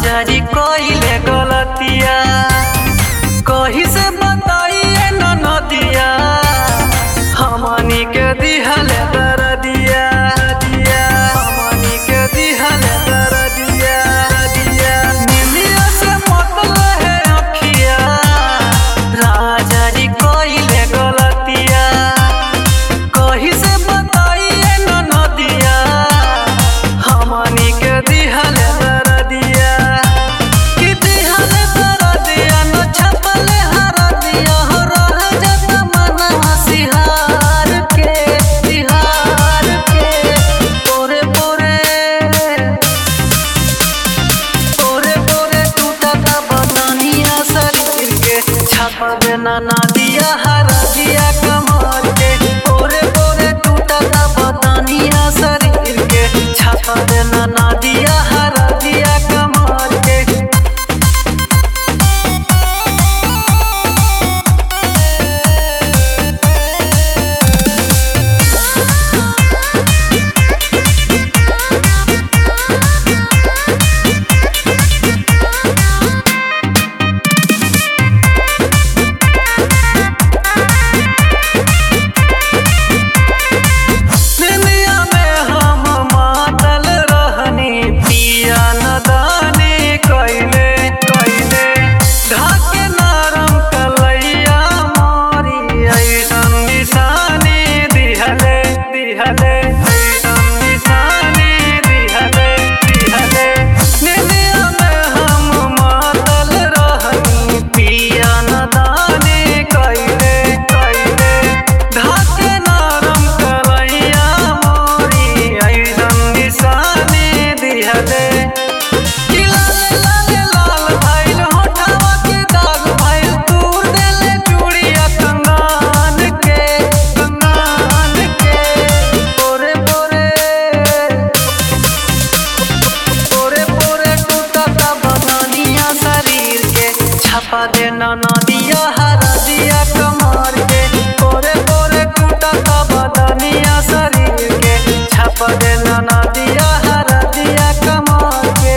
राजा जी कइले गलतिया कही से बताइए न नदिया हमनी के दिहले दर दिया दिया हमनी के दिहले दर दिया दिया निमिया से मतलब है अखिया राजा जी कइले गलतिया कही से बताइए न नदिया हमनी के दिहले दर दिया कि दिहले दर दिया न छपले हर दिया हो रह जत मन हसिहार के तिहार के पोरे पोरे पोरे पोरे टूटत बदनिया शरीर के छाप देना ना दिया हर दिया कमर के पोरे पोरे टूटत बदनिया शरीर के छाप देना ना दिया हर दिया कमर के दुनिया में हम मातल रहनी पिया नदानी कैले कैले ढाके नरम कलैया मोरी ऐसन निशानी दिहले दिहले ऐसन निशानी दिहले दिहले दुनिया में हम मातल रहनी पिया नदानी कैले कैले ढाके नरम कलैया मोरी ऐसन निशानी दिहले कि लाल लाल लाल भइल होठवा के दाग भइल तूर देले चूड़िया कंगन के कंगन के पोरे पोरे पोरे पोरे टूटता बदनिया शरीर के छापा देना नदिया हरा दिया कमर के पोरे पोरे टूटता बदनिया शरीर के छापा देना नदिया हरा दिया कमर के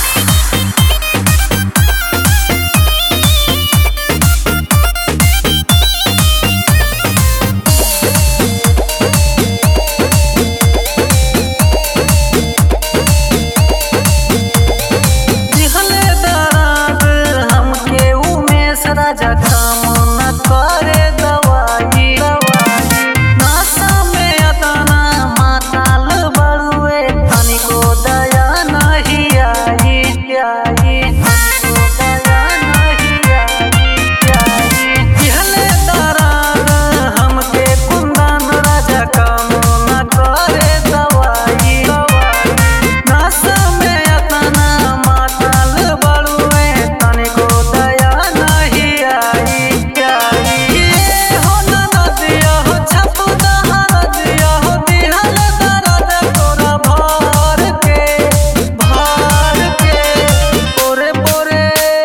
दिहले दराद हमके उमेश राजा काम न करे दवाई दवाई नासा में अतना माताल बड़ुए तनिको दया नहीं आई आई तनिको दया नहीं आई आई दिहले दराद हमके कुंदन राजा काम न करे दवाई दवाई नासा में अतना माताल बड़ुए तनिको दया नहीं आई आई ये हो ना दिया हो छप दहर दिया हो दिहल दर्द तोरा भर के भर के पोरे पोरे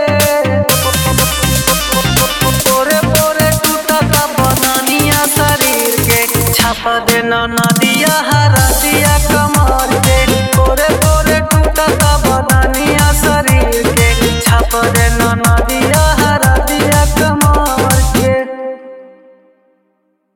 पोरे पोरे टूटता बनानिया शरीर के छाप देना नदिया हरा दिया कमर के पोरे पोरे टूटता बनानिया शरीर के छाप देना